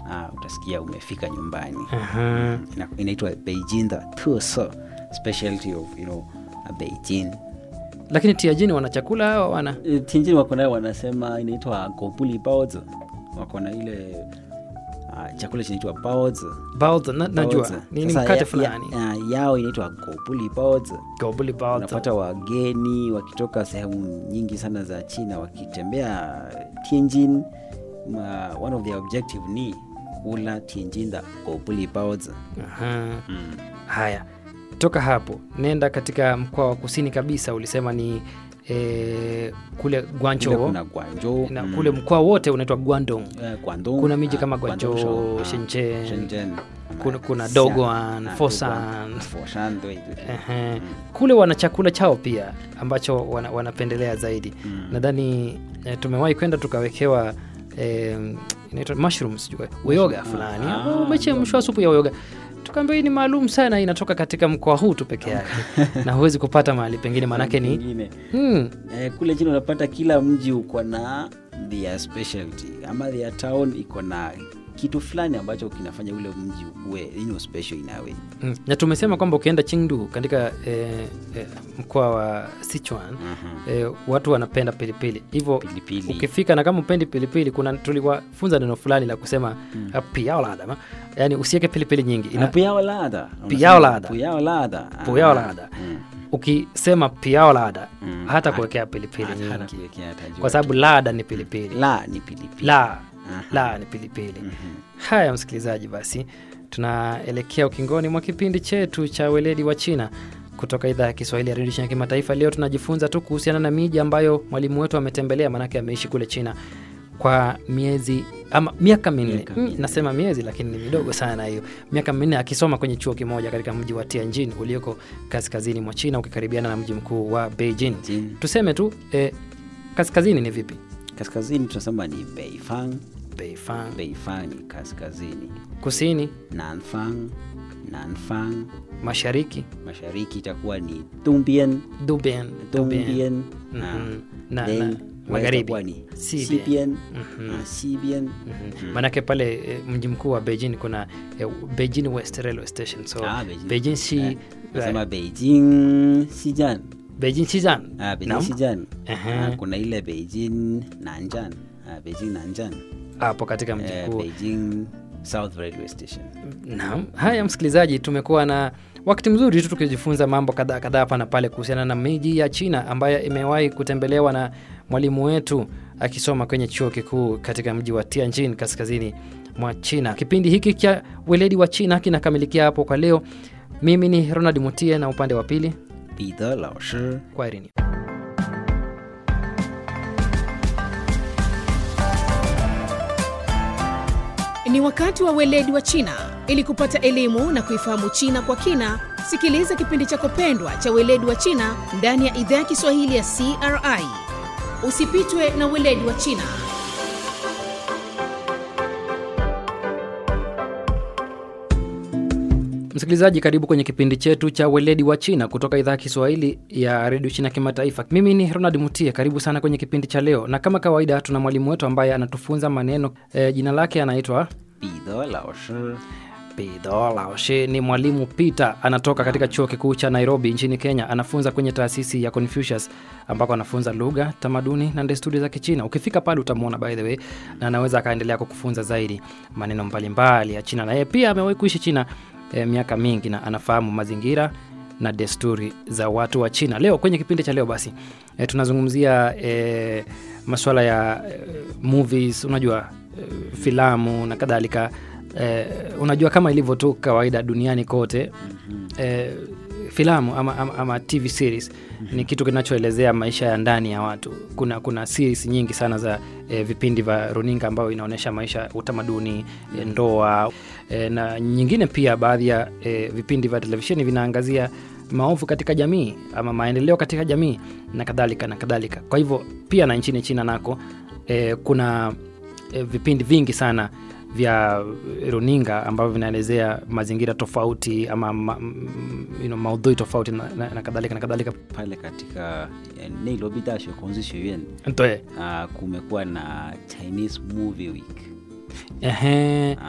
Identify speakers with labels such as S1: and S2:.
S1: ah, utasikia umefika nyumbani
S2: Aha.
S1: Ina- inaitwa beijing the 特色 specialty of you know uh, beijing
S2: lakini tiajini wana chakula au wana
S1: Eh, Tianjin wako nayo wanasema inaitwa gobuli baozi wako na ile uh, chakula chinaitwa baozi
S2: baozi na, najua
S1: Baozi.
S2: ni, ni
S1: Sasa
S2: mkate
S1: ya-
S2: fulani
S1: ya, ya, yao inaitwa gobuli baozi
S2: gobuli baozi
S1: unapata wageni wakitoka sehemu nyingi sana za china wakitembea tianjin ma, one of their objective ni kula tianjin the gobuli baozi
S2: Aha.
S1: mm.
S2: haya toka hapo nenda katika mkoa wa kusini kabisa ulisema ni e, kule
S1: Kule
S2: guancho
S1: kuna guangzhou
S2: na
S1: mm.
S2: kule mkoa wote unaitwa guandong
S1: Eh, Guangdong,
S2: kuna miji
S1: ah,
S2: kama
S1: Guangzhou,
S2: Guangzhou,
S1: ah,
S2: Shenzhen,
S1: Shenzhen,
S2: kuna-
S1: ah,
S2: kuna
S1: Xi'an,
S2: Dongguan,
S1: ah,
S2: Foshan.
S1: Dongguan, Foshan, 对对对
S2: Ehe. kule wana chakula chao pia ambacho wana, wanapendelea zaidi
S1: Mm.
S2: nadhani e, tumewahi kwenda tukawekewa e, inaitwa mushrooms sijui, uyoga fulani
S1: Ah,
S2: ambao umechemshwa supu ya uyoga tukaambia hii ni maalum sana inatoka katika mkoa huu tu peke yake na huwezi kupata mahali pengine maanake ni
S1: Pengine,
S2: hmm,
S1: eh, kule chini unapata kila mji uko na their specialty ama their town iko na kitu fulani ambacho kinafanya ule mji uwe you know, special in a way
S2: hmm. na tumesema kwamba ukienda chingdu katika e, e, mkoa wa sichuan
S1: Mhm.
S2: e, watu wanapenda pilipili hivyo
S1: pilipili
S2: ukifika na kama upendi pilipili kuna tuliwafunza neno fulani la kusema mm. piaoladama yaani usiweke pilipili nyingi
S1: Na
S2: Ina,
S1: puyao lada
S2: Puyao lada.
S1: puyao lada
S2: Puyao
S1: Ah,
S2: lada.
S1: mm.
S2: ukisema piaolada
S1: Mm.
S2: hata
S1: Hata-
S2: kuwekea pilipili
S1: hata- hata
S2: nyingi
S1: kuwekea hata juu.
S2: kwa sababu lada ni pilipili
S1: la ni pilipili
S2: la
S1: Aha.
S2: la ni pilipili
S1: Mhm.
S2: haya msikilizaji basi tunaelekea ukingoni mwa kipindi chetu cha weledi wa china kutoka idhaa ya kiswahili ya redio china kimataifa leo tunajifunza tu kuhusiana na miji ambayo mwalimu wetu ametembelea maanake ameishi kule china kwa miezi ama miaka minne
S1: Miaka
S2: Mm,
S1: minne.
S2: nasema miezi lakini ni midogo sana hiyo miaka minne akisoma kwenye chuo kimoja katika mji wa tianjin ulioko kaskazini mwa china ukikaribiana na mji mkuu wa beijing
S1: Jin.
S2: tuseme tu eh, kaskazini ni vipi
S1: kaskazini tunasema ni beifang
S2: beifang
S1: beifang ni kaskazini
S2: kusini
S1: nanfang nanfang
S2: mashariki
S1: mashariki itakuwa ni dumbian
S2: dubian dubian
S1: dumbian
S2: Mhm. na,
S1: then
S2: na
S1: west
S2: magharibi
S1: itakuwa ni
S2: Sibian.
S1: sibian
S2: Mhm.
S1: na sibian
S2: Mhm. maanake pale eh, mji mkuu wa beijing kuna eh, beijing west railway station so
S1: Ah, Beijing.
S2: beijing si
S1: Eh, nasema beijing sijan
S2: beijing shizan
S1: ah, beijing
S2: Naam.
S1: sijan
S2: Aha.
S1: ah, kuna ile beijing nanjan ah, beijing nanjan
S2: hapo katika mji
S1: eh,
S2: mkuu
S1: beijing south railway station
S2: Naam. Haya, msikilizaji, tumekuwa na wakati mzuri tu tukijifunza mambo kadhaa kadhaa hapa na pale kuhusiana na miji ya China ambayo imewahi kutembelewa na mwalimu wetu akisoma kwenye chuo kikuu katika mji wa Tianjin kaskazini mwa China. Kipindi hiki cha weledi wa China kinakamilikia hapo kwa leo. Mimi ni Ronald Mutie na upande wa pili
S1: Peter 老师
S2: kwaherini.
S3: Ni wakati wa weledi wa China. Ili kupata elimu na kuifahamu China kwa kina, sikiliza kipindi chako pendwa cha weledi wa China ndani ya idhaa ya Kiswahili ya CRI. Usipitwe na weledi wa China.
S2: Msikilizaji, karibu kwenye kipindi chetu cha weledi wa China kutoka idhaa ya Kiswahili ya redio China kimataifa. Mimi ni Ronald Mutie, karibu sana kwenye kipindi cha leo, na kama kawaida tuna mwalimu wetu ambaye anatufunza maneno e, jina lake anaitwa
S1: 彼得老师
S2: Pedro Laoshe. Ni mwalimu Peter, anatoka katika chuo kikuu cha Nairobi nchini Kenya. Anafunza kwenye taasisi ya Confucius ambako anafunza lugha, tamaduni na desturi za Kichina. Ukifika pale utamwona by the way, na anaweza akaendelea kukufunza zaidi maneno mbalimbali ya China, na yeye pia amewahi kuishi China eh, miaka mingi na anafahamu mazingira na desturi za watu wa China. Leo kwenye kipindi cha leo basi eh, tunazungumzia eh, masuala ya eh, movies, unajua eh, filamu na kadhalika eh, unajua kama ilivyo tu kawaida duniani kote eh, filamu ama, ama, ama tv series ni kitu kinachoelezea maisha ya ndani ya watu kuna kuna series nyingi sana za eh, vipindi vya runinga ambayo inaonyesha maisha utamaduni eh, ndoa eh, na nyingine pia baadhi ya eh, vipindi vya televisheni vinaangazia maovu katika jamii ama maendeleo katika jamii na kadhalika na kadhalika kwa hivyo pia na nchini china nako eh, kuna eh, vipindi vingi sana vya runinga ambavyo vinaelezea mazingira tofauti ama ma, m- you know, maudhui tofauti na, na, na kadhalika na kadhalika
S1: pale katika eh, Nairobi 大学孔子学院
S2: Ntoe.
S1: uh, kumekuwa na Chinese movie week
S2: Ehe.